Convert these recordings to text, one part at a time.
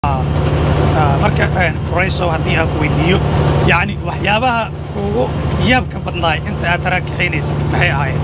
marka raysow haddii aan ku weydiiyo yacni waxyaabaha kuugu yaabka badnaay inta aad taraakaxaynaysay maxay ahaayeen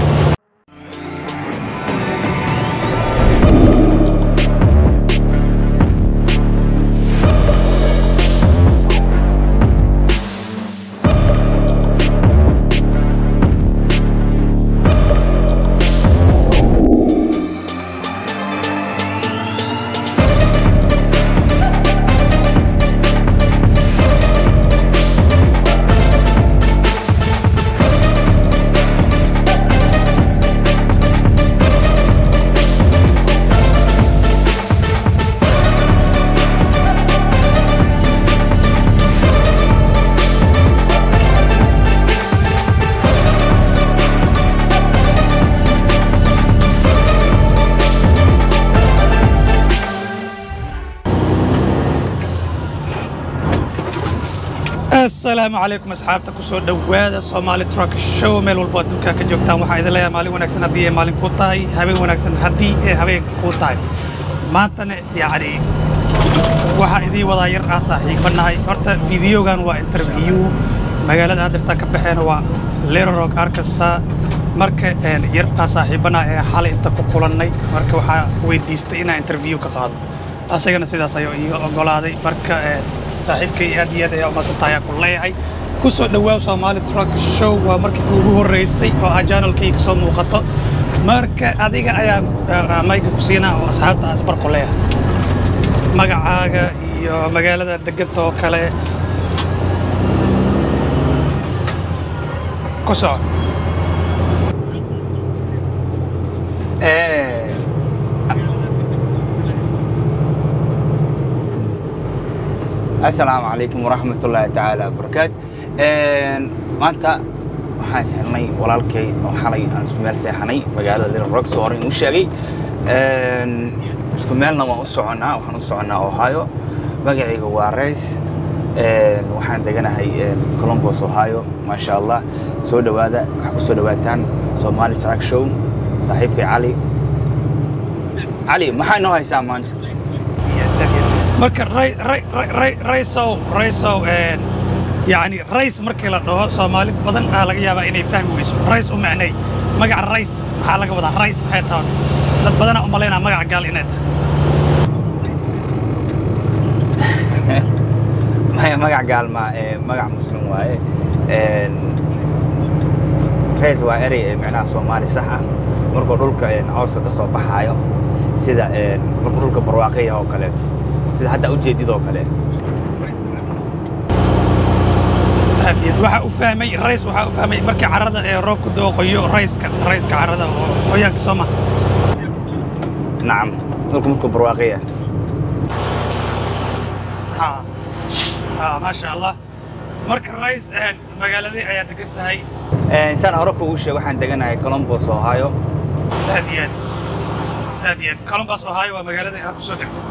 asalaamu calaykum asxaabta ku soo dhowaada soomaali truck show meel walbo adduunkaa ka joogtaan waxaa idin leeyahay maalin wanaagsan haddii ay maalin kuu tahay habeen wanaagsan haddii ay habeen kuu tahay maantana yacni waxaa idiin wadaa yar aan saaxiibanahay horta fideogan waa interview magaalada haddirtaa ka baxeena waa lerorog arkasaa marka yar aan saaxiibanaha ee xalay inta ku kulannay marka waxaa weydiistay inaan interview ka qaado asagana sidaas ayuu iiga oggolaaday marka saaxiibkay aad iyo aad ayaa umaadsantahay aan ku leeyahay ku soo dhowaaw soomaali truck show waa markii ugu horraysay oo aa janalkayga soo muuqato marka adiga ayaan mayga ku siinaa oo asxaabta aan isbar ku leeyahay magacaaga iyo magaalada deganta oo kale ku soco asalaamu calaykum waraxmat ullaahi tacaala wabarakaatu maanta waxaan isxirnay walaalkay oo xalay aan isku meel seexanay magaalada little rock soo hore inuu sheegay isku meelna waan u soconnaa waxaan u soconnaa ohio magacayga waa rays waxaan deganahay columbus ohio maasha allah soo dhowaada waxaa ku soo dhowaataan somali track show saaxiibkay cali cali maxaa inoo haysaa maanta marka raysow raysow yani rays markii la dhaho soomaali badan aa laga yaabaa inay fahmi weyso rays u macnay magaca rays maxaa laga wadaa rays maxay tahay horta dad badanaa u malaynaa magaca gaal inay tahay maya magac gaalma magac muslim waaye rays waa erey micnaha soomaali sax ah markuu dhulka cawska ka soo baxaayo sida markuu dhulka barwaaqaya oo kaleeto sida hadda ujeedid oo kale waxaa u fahmay rays waxaa u fahmay markii carrada ee roobku dooqoyo rayska rayska carrada oo qoyaanka soo maha nacam dhulka markuu barwaaqaya maasha allah marka rays magaaladii ayaa degan tahay saan hore kugu sheeg waxaan deganahay columbus ohio aad iyo aad aad iyo aad columbus ohio waa magaalada aad ku soo degtay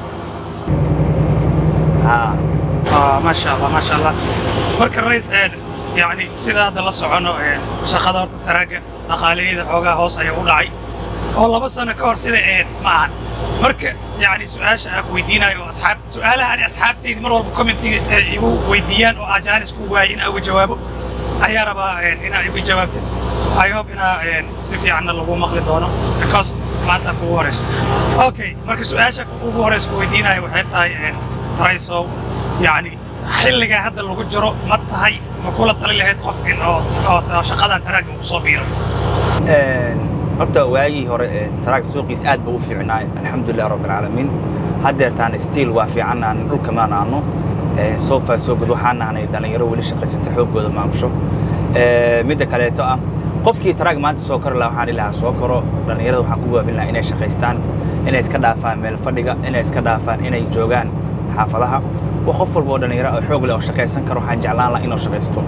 maasha allah maasha allah marka rays yani sida hadda la socono shaqada horta taraagga dhaqaaleyada xoogaa hoos ayaa u dhacay oo laba sano ka hor sida eed ma ahan marka yani su-aasha aan ku weydiinayo oo asxaab su-aalaha ani asxaabtaydi mar walba commentiga igu weydiiyaan oo aan jaanis ku waayay inaan uga jawaabo ayaa rabaa inaa igu jawaabtid i hope inaa si fiicanna lagu maqli doono because maanta kugu horeyso okay marka su-aasha ugu horeysa ku weydiinayo waxay tahay raysow yani xilligaa hadda lagu jiro ma tahay ma kula tali lahayd qof in oo oo shaqadan taraagga uu soo biiro horta waagii hore taraag suuqiis aad buu u fiicnaay alxamdulilah rabbi alcaalamiin haddeertaan stiil waa fiicanaan dhulka maan aano soo faa soo gud waxaan nahnay dhallinyaro weli shaqaysata xooggooda maamusho midda kaleeto ah qofkii taraag maanta soo kori lahaa waxaan ilahaa soo koro dhallinyarada waxaan ku waabin lahaa inay shaqaystaan inay iska dhaafaan meel fadhiga inay iska dhaafaan inay joogaan xaafadaha waa qof walba oo dhallinyaro oo xoog leh oo shaqaysan karo waxaan jeclaan lahaa inuu shaqaysto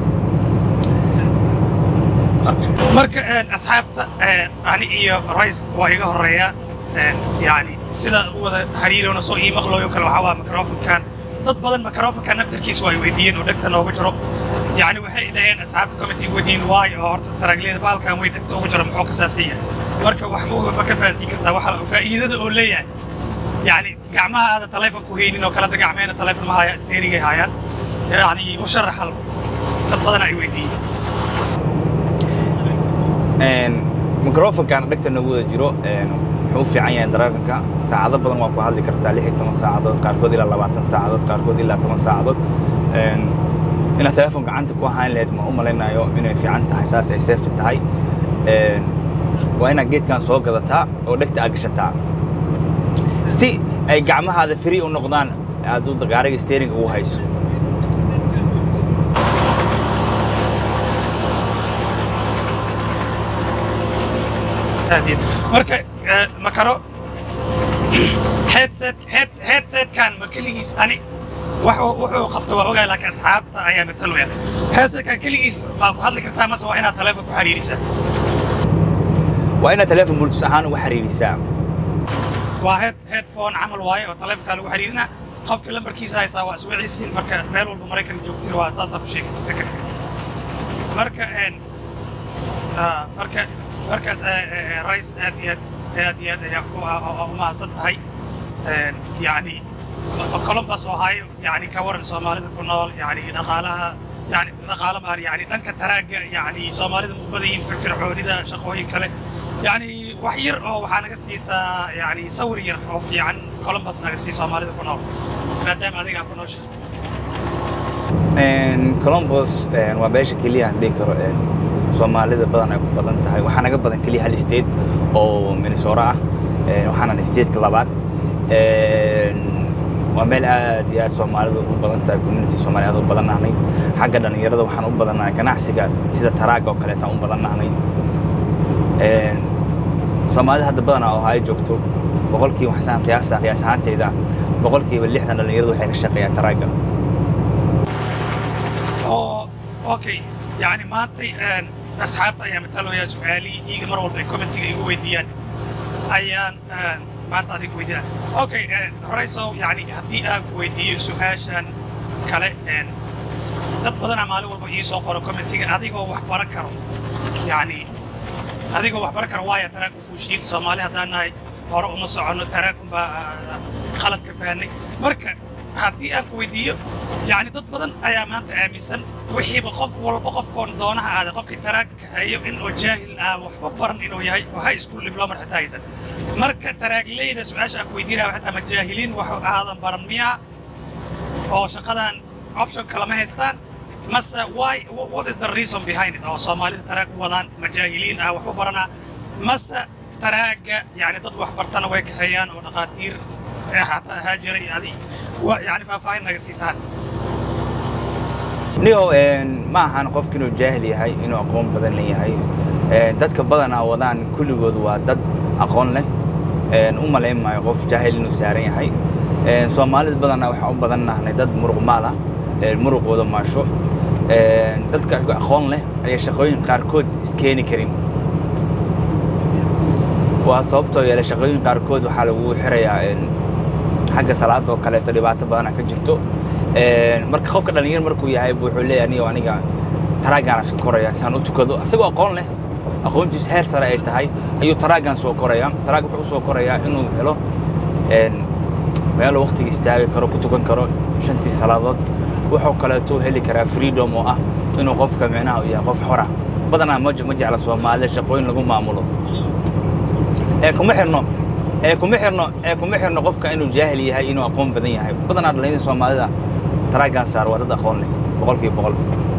marka asxaabta ani iyo rays waa iga horreeya yani sida u wada xiriirona soo ii maqlooyo kale waxaa waa microfonkan dad badan microfonkan naftarkiisa waa ay weydiiyeen oo dhegta noogu jiro يعني waxay dhaheen asxaabta committee wadiin waay oo horta taraagleeda baalkan way dhegta ugu jira muxuu ka saabsan yahay marka wax ma ka fahansiin kartaa waxa faa'iidada oo leeyahay yani gacmaha aada taleefon ku haynin oo kalada gacmeena taleefon ma haya steerigay hayaan yani u sharax hal dad badan ay weydiiyeen microfonkan dhegta nagu wada jiro wuxuu u fiican yahay drivingka saacado badan waa ku hadli kartaa lix iyo toban saacadood qaarkood ilaa labaatan saacadood qaarkood ilaa toban saacadood inaad telefoon gacanta ku ahaan lahayd ma u malaynayo inay fiican tahay saas ay safety tahay waa inaad geedkan soo gadataa oo dhegta aad gashataa si ay gacmahaada free u noqdaan aad u gaariga steering ugu hayso marka ma karo headset headsetkan ma keligiis ani wuxuu qabta waa ogaay laakiin asxaabta ayaa matalwaya headsetkan keligiis baa ku hadli kartaa mase waa inaad taleefon ku xiriirisaa waa inaad teleefon bluetooth ahaan uga xiriirisaa waa head headphone camal waaye oo taleefonkaa lagu xiriirina qofka lambarkiisa haysaa waa iswiciisiin marka meel walba maraykan joogtiin waa saasaa ku sheekaysan kartid marka marka markaas rais aad iyo aad aad iyo aad ayaa u mahadsan tahay yani columbus ohio yani ka waran soomaalida ku nool yani dhaqaalaha yani dhaqaala maan yani dhanka taraagga yani soomaalida ma u badan yihiin firfircoonida shaqooyin kale yani wax yar oo waxaa naga siisaa yani sawir yar oo fiican columbus naga sii soomaalida ku nool maadaama adigaa ku noosha columbus waa beesha keliya aan dhihi karo soomaalida badan ay ku badan tahay waxaa naga badan keliya hal state oo minnesota ah waxaana stateka labaad waa meel aad iyo aad soomaalidu u badan tahay community soomaali aad u badan nahnay xagga dhallinyarada waxaan u badannahay ganacsiga sida taraagga oo kaleetaan u badan nahnay soomaalida hadda badanaa oo ay joogto boqolkiiba waxsaan qiyaasa qiyaas ahaanteyda boqolkiiba lixdan dhallinyaradu waxay ka shaqeeyaan taraagga okay يعني maantay asxaabta ayaa matalaya su-aalihii iiga mar walba ay commentiga igu weydiiyaan ayaan maanta adiga weydiinaa okay horeyso yani haddii aan ku weydiiyo su-aashan kale dad badanaa maalin walba ii soo qoro commentiga adigoo wax baran karo yani adigoo wax baran karo waaya taraag u fuushiid soomaali haddaan nahay hore uma soconno taraag unbaa qalad ka fahanay marka haddii aan ku weydiiyo yani dad badan ayaa maanta aaminsan wixiiba qof walba qofkoon doonaha aaday qofkii taraag kaxeeyo inuu jaahil ah waxba baran inuu yahay oo high school diploma xitaa haysan marka taraagleyda su-aasha aan ku weydiinaya xitaa ma jaahiliin wax aadan baran miyaa oo shaqadan option kalama haystaan mase why what is the reason behind it oo soomaalida taraag u wadaan ma jaahiliin ah waxba baranaa mase taraagga yani dad wax bartana way kaxeeyaan oo dhaqaatiir xataa ahaa jiray adi yani faahfaahin naga siitaan niyo ma ahan qofka inuu jaahil yahay inuu aqoon badan leeyahay dadka badanaa wadaan kulligood waa dad aqoon leh u malayn maayo qof jaahil inuu saaran yahay soomaalida badanaa waxaan u badan nahnay dad muruq maal ah muruqooda maasho dadka aqoon leh ayay shaqooyin qaarkood iskeeni karin waa sababtoo yeelay shaqooyin qaarkood waxaa lagu xirayaa xagga salaada oo kaleeto dhibaato badana ka jirto marka qofka dhalinyar markuu yahay wuxuu leeyahay anigo aniga taraagaan iska koraya saan u tukado asagoo aqoon leh aqoontiisu heer sare ay tahay ayuu taraagan soo koraya taraag wuxuu usoo korayaa inuu helo meeluu waqtiga istaagi karo ku tukan karo shantii salaadood wuxuu kaleeto heli karaa freedom oo ah inuu qofka micnaha u yahay qof xora badanaa ma jecla soomaalida shaqooyin lagu maamulo ee kuma xirno ee kuma xirno ee kuma xirno qofka inuu jaahil yahay inuu aqoon badan yahay badanaa dhalinyarada soomaalida taraagan saar waa dad aqoon leh boqolkiiba boqol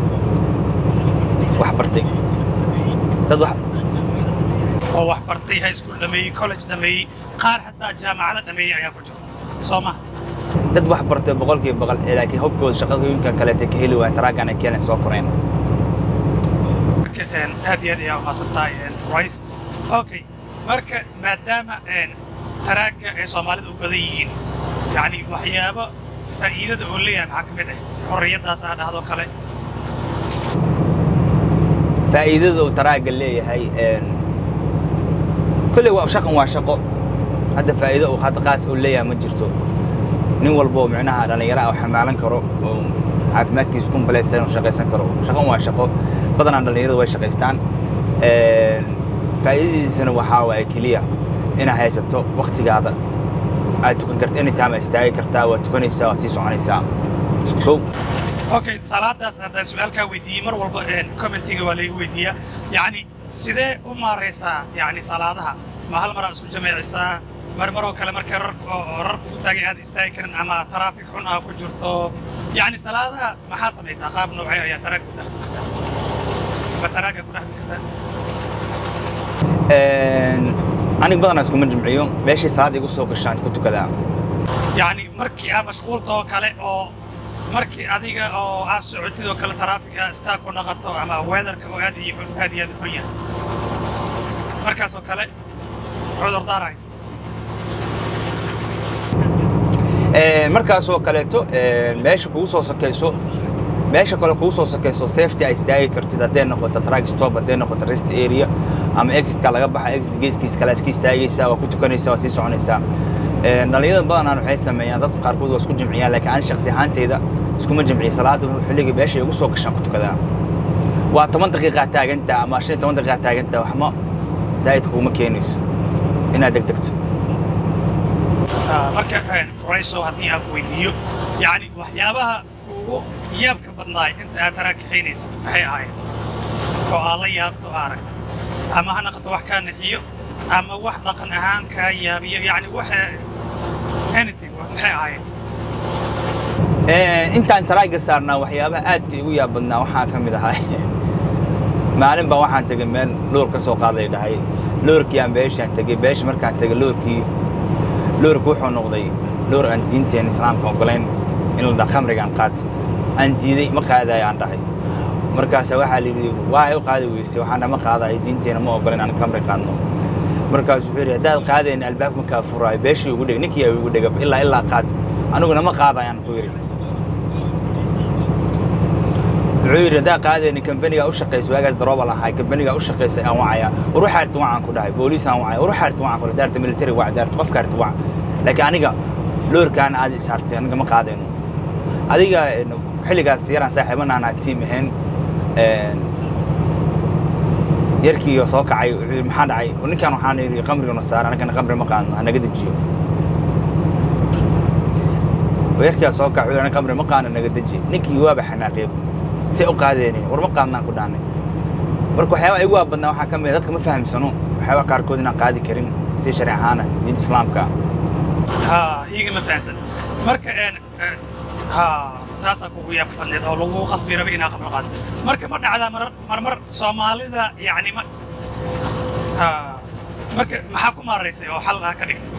wax bartay dad wax oo wax bartay high school dhameeyey college dhameeyey qaar xataa jaamacada dhameeyey ayaa ku jira soo ma dad wax bartay boqolkiiba boqol laakiin hobkooda shaqooyinka kaleeta ka heli waaya taraagan ay keenay soo koreen aad iyo aad ayaa umaasan tahay rice okay marka maadaama taraagga ay soomaalida u badan yihiin yani waxyaabo faa'iidada oo leeyahay maxaa ka mid ah xorriyaddaas aa dhahdo kale faa'iidada uu taraagga leeyahay kolley waa shaqan waa shaqo hadda faa'iido uu hadda qaas uu leeyahay ma jirto nin walba oo micnaha dhallinyaro ah xamaalan karo oo caafimaadkiisa kumbaleeta inuu shaqaysan karo shaqan waa shaqo badanaa dhallinyaradu way shaqaystaan faa'iidadiisana waxaa waaye keliya inaad haysato waktigaada aad tukan karta anytime aad istaagi kartaa waad tukanaysaa waad sii soconaysaa kow okay salaadaas haddaan su-aalkaa weydiiyey mar walba commentiga waa laygu weydiiyaa yacni sidee u maaraysaa yacni salaadaha ma hal mar aad isku jamicisaa mar maroo kale markay rarku ku taagay aad istaagi karin ama taraafik xun aa ku jirto yacni salaadaha maxaa samaysaa qaab noocee ayaa taraag ku dhex tukataa ma taraaga ku dhex tukataa aniga badanaa iskuma jimciyo meeshii salaad igu soo gashaan ku tukadaa yacni markii aad mashquulta oo kale oo markii adiga oo aad socotid oo kale taraafik aad istaag ku dhaqato ama weedarka oo aad iyo xun aad iyo aad u xun yahay markaas oo kale cudurdaar haysa markaasoo kaleeto meesha kugu soo sakayso meesha kale kugu soo sakayso safety ay istaagi kartid hadday noqoto track stop hadday noqoto rest area ama exitka laga baxa exit geeskiis kale iska istaagaysaa waa ku tukanaysaa waa sii soconaysaa dhalinyarada badanaan waxay sameeyaan dad qaarkood waa isku jimciyaan laakiin ani shaksi ahaanteyda iskuma jimciyo salaada xilliga meesha igu soo gashaan ku tukadaa waa toban daqiiqaa taagantaa ama shan iyo toban daqiiqaa taagantaa waxma zaa'id kuguma keenayso inaad degdegto marka rayso haddii aan ku weydiiyo yacni waxyaabaha kuugu yaabka badnaay inta aad taraa kaxaynaysa maxay ahayd oo aad la yaabto oo aragto ama ha naqato wax kaa naxiyo ama wax dhaqan ahaan kaa yaabiyo yacni waxa anything maxay ahayd intaan taraaga saarnaa waxyaabaha aadka igu yaab badnaa waxaa ka mid ahaa maalin baa waxaan tegay meel loor ka soo qaaday dhahay loorkii aan beeshaan tegey beesha markaan tegay loorkii loorku wuxuu noqday loor aan diinteen islaamka ogolayn in la dhaha khamrigaan qaata aan diiday ma qaadayo aan dhahay markaasa waxaa layidhi waa u qaadi weysay waxaana ma qaadayo diinteena ma ogolayn aan khamri qaadno markaasu wuxuu yidhi haddaad qaadayna albaab markaa furaayo beeshii ugu dheg ninkii ay ugu dhega ilaa ilaa qaad aniguna ma qaadayaan ku yidhi wuxuu yidhi haddaa qaadayna kambanigaa u shaqaysa waagaas daroobal ahay kambanigaa u shaqaysay aan wacaya war waxaa arti wacaan ku dhahay booliis aan wacaya war waxaa arti wacaan ku dhahay daarta military wac daarta qofka arti wac laakiin aniga loorkaan aad is hartay aniga ma qaadayno adiga xilligaas yaraan saaxiibana aan tiim ahayn yarkii soo kacay wuxuu yidhi maxaa dhacay ninkaan waxaan yidhi qamrigana saara anagana qamri ma qaadno hanaga dejiyo yarkiyaa soo kacay wuxuu yidhi anaga qamri ma qaadno naga deji ninkii waaba xanaaqeeb see u qaadeenin war ma qaadnaan ku dhahnay marka waxyaabaha igu waabadnaa waxaa ka mid dadka ma fahamsano waxyaabaha qaarkood inaan qaadi karin si sharci ahaana diinta islaamka ha iyaga ma fahamsan marka ha taasaa kugu yaabka badneed oo lagu qasbi rabay inaa qabro qaado marka ma dhacdaa marar marmar soomaalida yacni ma ha marka maxaa ku maaraysay oo xal ah ka dhigtay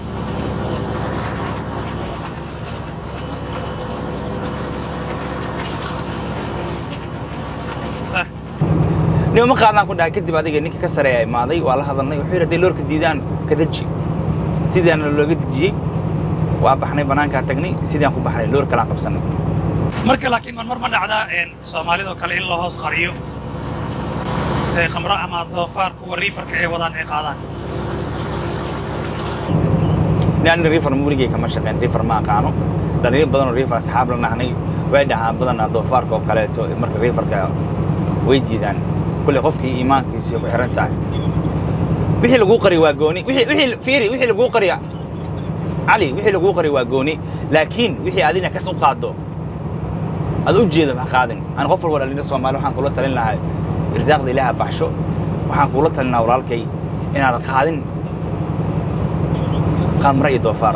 صح nima ma qaadnaan ku dhahay kadib adiga ninkii ka sareeya imaaday waa la hadalnay wuxuu yidhi hadday loorka diidaan ka deji sidaana looga dejiyey waa baxnay bannaankaa tagnay sidaan ku baxnay loor kalaan qabsannay marka laakiin marmar ma dhacdaa soomaalidoo kale in la hoos qariyo khamro ama doofaar kuwa riifarka ay wadaan ay qaadaan ani riifar weligay kama shaqeyn riifar ma aqaano dhalinyar badanoo riifar asxaab la nahnay way dhahaan badanaa doofaarka oo kaleeto marka riifarka way diidaan kulley qofkii iimaankiisa ku xiran tahay wixii laguu qari waa gooni wixii fiiri wixii laguu qariya cali wixii laguu qari waa gooni laakiin wixii adina kas u qaaddo ad u jeedo ma qaadin ani qof walba dhalinyar soomaali waxaan kula talin lahaa irsaaqda ilaaha baxsho waxaan kula talin lahaa walaalkay inaadan qaadin qamre iyo doofaar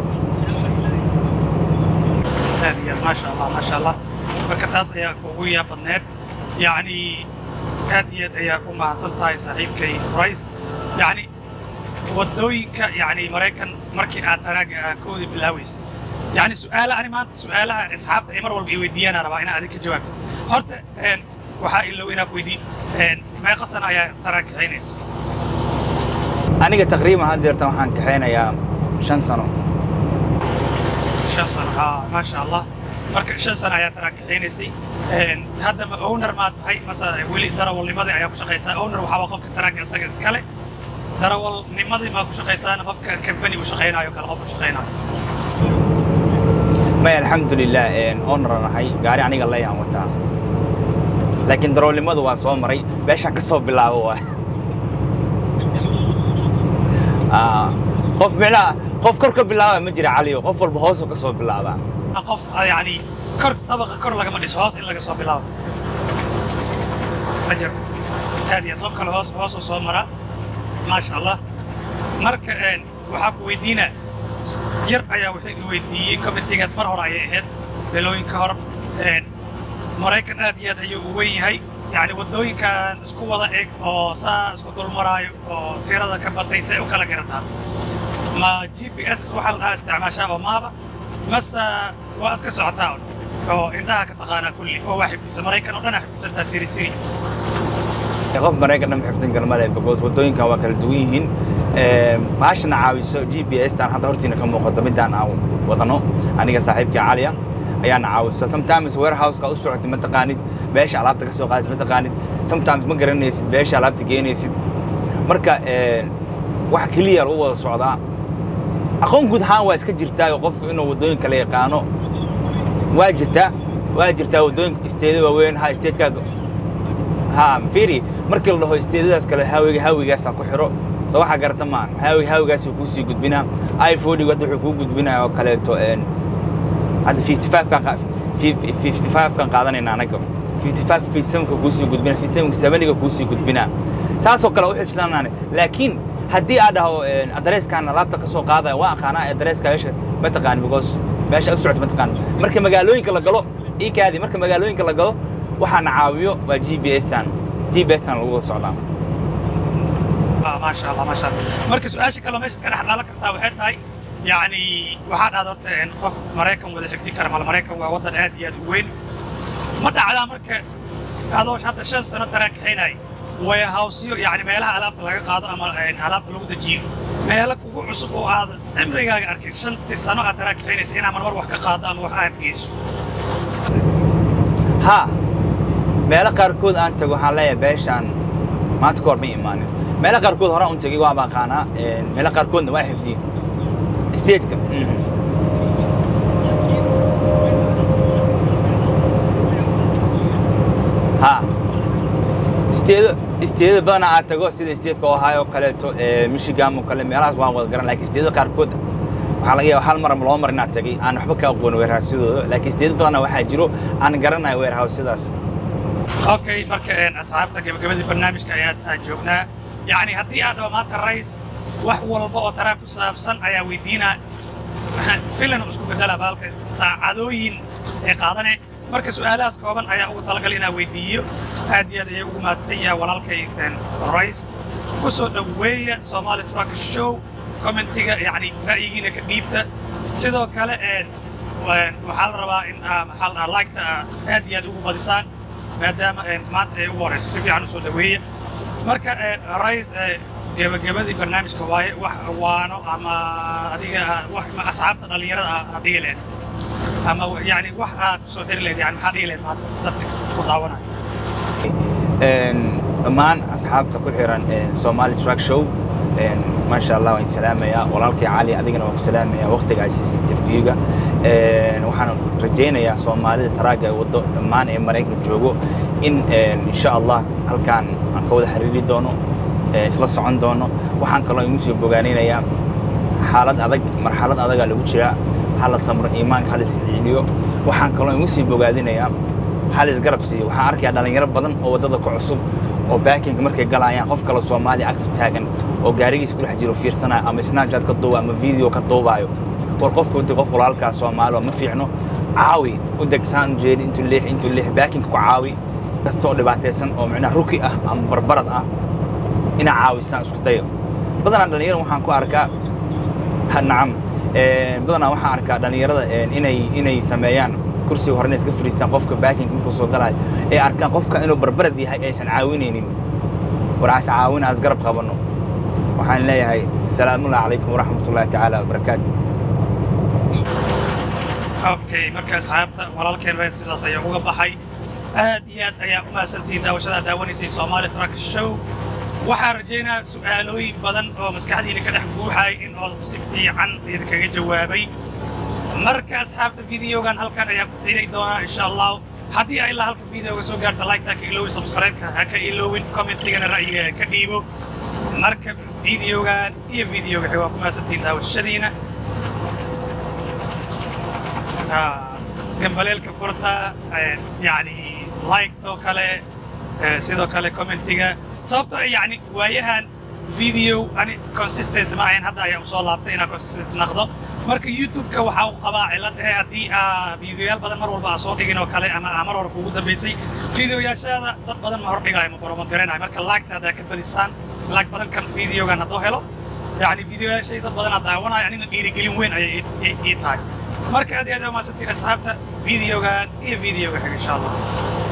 ما شاء الله ما شاء الله marka taas ayaa kugu yaa badneed yacni aad iyo aad ayaa ku mahadsan tahay saaxiibkay rice yacni waddooyinka yacni maraykan markii aad taraaga ah ka wada bilaaweysay yacni su'aala ani maanta su'aalaha asxaabta ay mar walba i weydiiyaana rabaa inaad adin ka jawaabto horta waxaa ilow inaad weydiin meeqa sana ayaa taraag kaxaynaysa aniga taqriiban haddeertan waxaan kaxaynayaa shan sano shan sano ha maasha allah marka shan sano ayaa taraag kaxaynaysay hadda ma owner maa tahay mase weli darawalnimadii ayaa ku shaqaysaa owner waxaa waa qofka taraagga isaga iskale darawalnimadii maa ku shaqaysaana qofka kambani u shaqaynaayo kale qof u shaqaynaayo may alxamdulilah onaran ahay gaari aniga layaan wataa laakiin darawalnimadu waa soo maray meeshaan ka soo bilaabo waa qof micnaha qof kor ka bilaaba ma jira caliyo qof walba hoosuu ka soo bilaabaa qof yani kor dabaqa kor lagama dhiso hoos in laga soo bilaabo ma jiro aad iyo aad qof kale hoos hoosuu soo maraa maasha allah marka een, waxaa ku weydiina yar ayaa wuxuu i weydiiyey committeegaas mar hore ayay ahayd bilooyin ka hor een, maraykan aad iyo aad ayuu u weyn yahay yani waddooyinkan isku wada eg oo saa isku dulmaraayo oo tirada ka batay say u kala garataa ma g p s waxaa la dhahaa isticmaashaa oo maaba mase waa iska socotaa un oo indhaha ka taqaanaa kulli oo waa xifdisa maraykan oo dhan xifdisantaa siri siri qof maraykan dhan xifdin kara male because waddooyinkan waa kala duwan yihiin baashana caawiso g p s tan hadda hortiina ka muuqato midaan aan wadano aniga saaxiibkii caliya ayaana caawisa sometimes warehouseka u socotay ma taqaanid meesha alaabta ka soo qaadaysid ma taqaanid sometimes ma garanaysid meesha alaabta geenaysid marka wax keliya lagu wada socdaa aqoon guud ahaan waa iska jirtaa oo qofku inuu waddooyin kala yaqaano waa jirtaa waa jirtaa waddooyinka isteeda waaweyn ha isteedkaaga ha firi markii la dhaho isteedadaas kale haawiga haawigaasaa ku xiro soo waxaa garata maan haawiga haawigaas kuu sii gudbinaa iphone hadda wuxuu kuu gudbinaya oo kaleeto hadda 55 55kan qaadanayna anaga 55 57ka kuu sii gudbina 57 kuu sii gudbinaa saasoo kale u xifsanaane laakiin haddii aad dhaho adreeskaan alaabta ka soo qaadaya waa aqaanaa adreeska meesha ma taqaan because meesha u socota ma taqaan marka magaalooyinka la galo ii kaadi marka magaalooyinka la galo waxaana caawiyo waa g p s tan g p s tan lagu wada socdaa Ah, maasha allah maasha allah marka su-aasha kaloo meesha iska dhex dhaalan kartaa waxay tahay yani waxaa dhahda horta een, qof maraykan wada xifdi kara mal maraykan waa waddan aad iyo aad u weyn ma dhacdaa marka adoo hadda shan sano taraakaxaynay warehousyo yani meelaha alaabta laga qaado ama een, alaabta lagu dejiyo meelo kugu cusub oo aad cimrigaaga arkin shantii sano aad taraakaxaynaysa inaa marmar wax ka qaado ama wax aad geyso ha meelo qaarkood aan tago waxaan leeyahay beeshaan maanta ka hor ma imaanin meelo qaarkood horaan un tegay waa baqaanaa meelo qaarkoodna waa xifdiyey stateska ha isteedo isteedada badanaa aad tago sida isteedka ohio oo kaleeto michigan oo kale meelahaas waan wada garan laakiin isteedada qaarkood waxaa laga yaaba hal mar ama laba mar inaan tagay aan waxba ka aqoon weerhaasyadooda laakiin isteedada badanaa waxaa jiro aan garanayo weerhaasyadaas okay marka een, asxaabta gabagabadii barnaamijka ayaad aad joognaa yani haddii aad dhaho maanta rays wax walba oo taraag ku saabsan ayaa weydiinaa filan oo isku bedela baalka saacadooyin ee qaadane marka su'aalahaas kooban ayaa ugu talagal inaa weydiiyo aad iyo aad ayay ugu mahadsan yahay walaalkay een, rays ku soo dhoweeya somali truck show commentiga yani ra'yigiina ka dhiibta sidoo kale een, een, waxaa la rabaa in aa maxaa la dhahaa liketa aad iyo aad ugu badisaan maadaama een, maanta ay ugu horeyso si fiican u soo dhoweeya marka een, rays ee, gebagabadii barnaamijka waaye wax waano ama adiga wax ma asxaabta dhallinyarada ah aad dhihi lehed ama yani wax aad ku soo xiri lehed yani maxaa dhihi lehed maanta dadka ku daawanaya dhammaan asxaabta ku xiran somali truck show maasha allah waan salaamayaa walaalkay cali adigana waan ku salaamayaa waqtiga ay siisay interviewga waxaan rajaynayaa soomaalida taraaga ay waddo dhammaan ee maraykan joogo in insha allah halkaan aan ka wada xiriiri doono isla socon doono waxaan kaloo igu soo bogaanaynayaa xaalad adag marxalad adagaa lagu jiraa hala samro iimaanka halis celiyo waxaan kaloo igu sii bogaadinayaa halis garab siiyo waxaan arkayaa dhalinyaro badan oo waddada ku cusub oo baakinka markay galayaan qof kale soomaali ag taagan oo gaarigiis ku dhex jiro fiirsanaya ama snapchat ka duuba ama video ka duubaayo war qofku di qof walaalkaa soomaali oo ma fiicno caawi u deg saan u jeedi intuu leex intuu leex baakinka ku caawi kasta oo dhibaataysan oo micnaha ruki ah ama barbarad ah inaa caawisaan isku dayo badanaa dhalinyaro waxaan ku arkaa ha nacam badanaa waxaan arkaa dhalinyarada inay inay sameeyaan kursiga horena iska fadhiistaan qofka baakinka markuu soo galaayo ay arkaan qofka inuu barbarad yahay aysan caawinaynin waraas caawina as garab qabanno waxaan leeyahay salaamullahi calaykum waraxmatullahi tacaala wabarakaatu okay marka asxaabta walaalkeen reer sidaas ayaa uga baxay aad iyo aad ayaa u mahadsantihiin daawashada daawanaysay Somali Truck Show waxaan rajaynayaa su'aalooyin badan oo maskaxdiina ka dhex guuxay in oo si fiican idinkaga jawaabay marka asxaabta videogan halkan ayaa ku xidhay doonaa insha allah haddii ay ilaa halka videoga soo gaarta like-ta ka iloowin subscribe-ka ha ka iloowin commentigana ra'yiga ka dhiibo marka videogan iyo videoga xiga waa ku mahadsantihiin daawashadiina Ah, gambaleelka furta eh, yacni liketoo kale eh, sidoo kale commentiga sababtoo ah yacni waayahan video ani consistency ma ahayn hadda ayaa usoo laabtay inaan consistency naqdo marka youtube-ka waxaa u qabaa cilad eh haddii aa videoyaal badan mar walba aa soo dhigin oo kale ama aa mar hore kuugu dambaysay videoyaashaada dad badan ma hordhigayo ma promote garanayo marka laagta haddaa ka badisaan laag badan kan videogan hadduu helo yacni videoyaashay dad badan aa daawanayo anina dhiirigelin weyn ayay ii- ii ii tahay marka aad iyo aad aa umahadsantiin asxaabta videogan iyo videoga xiga insha allah